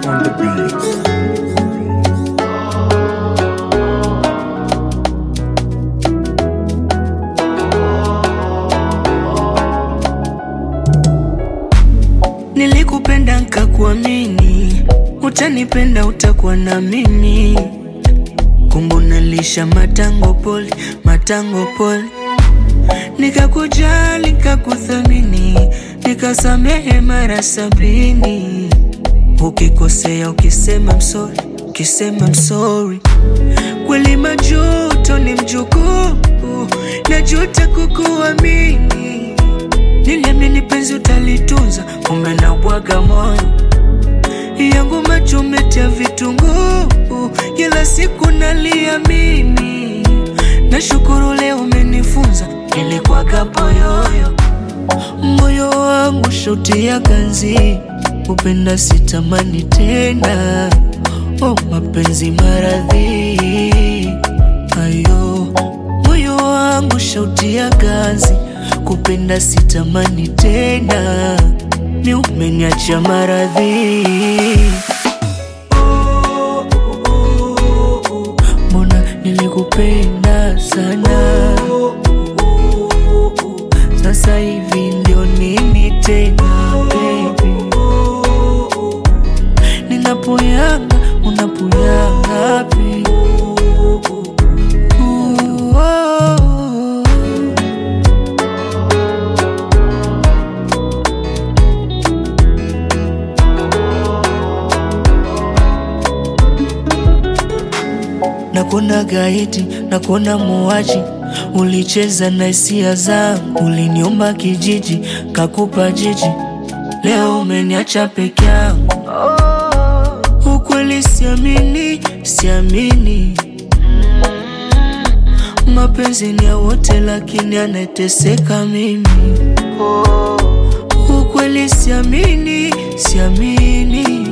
on the beat. Nilikupenda nkakuamini, utanipenda utakuwa na mimi. Kumbu nalisha matango poli, matango poli, nikakujali nikakuthamini, nikasamehe mara sabini. Ukikosea ukisema msori, ukisema msori, kweli majuto ni mjukuu, najuta kukuamini Niliamini penzi utalitunza, kumbe na bwaga moyo yangu macho umetia vitunguu, kila siku nalia mimi. Nashukuru leo umenifunza, nilikuwaga poyoyo, moyo wangu shauti ya ganzi, upenda sitamani tena. Oh, mapenzi maradhi ayo, moyo wangu shauti ya ganzi kupenda sitamani tena, ni umeniacha maradhi. Mbona nilikupenda sana, sasa hivi ndio nini tena baby? Ninapoyanga unapoyanga baby. Ooh, oh. Nakuona gaidi, nakuona muaji, ulicheza na hisia zangu, uliniomba kijiji, kakupa jiji, leo umeniacha peke yangu. Ukweli siamini, siamini, mapenzi ni ya wote, lakini anateseka mimi. Ukweli siamini, siamini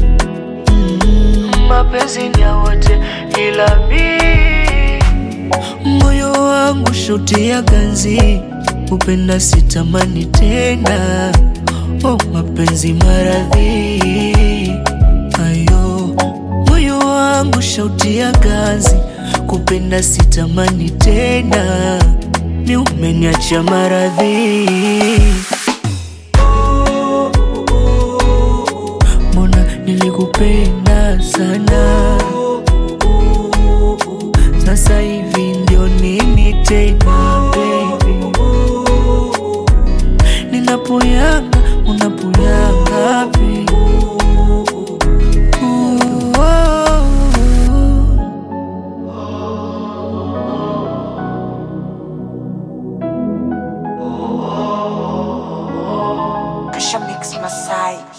mapenzi ni ya wote ila mi moyo wangu shauti ya ganzi upenda sitamani tena oh, mapenzi maradhi ayo moyo wangu shauti ya ganzi kupenda sitamani tena ni umeniacha maradhi mbona nilikupenda sana, sasa hivi ndio nini tena baby? Ninapoyanga unapoyanga baby. Ooh, oh. Kasha Mix Masai.